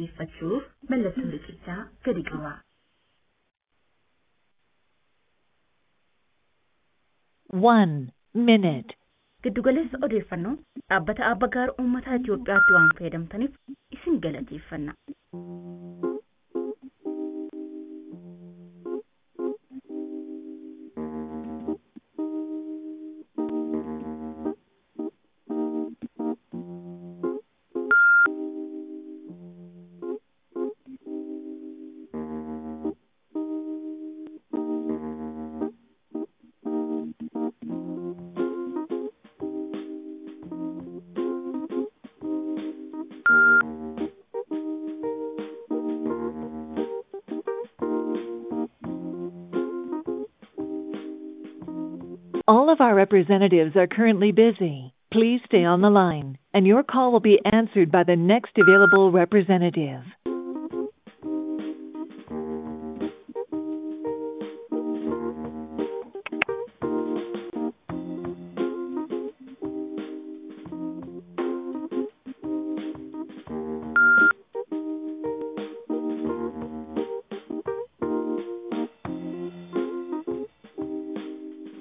dhaggeeffachuuf mallattoo riqichaa gadi qaba. One minute. Giddugaleessa odeeffannoo dhaabbata Abba Gaar Uummataa Itoophiyaatti waan fayyadamtaniif isin galateeffanna. All of our representatives are currently busy. Please stay on the line, and your call will be answered by the next available representative.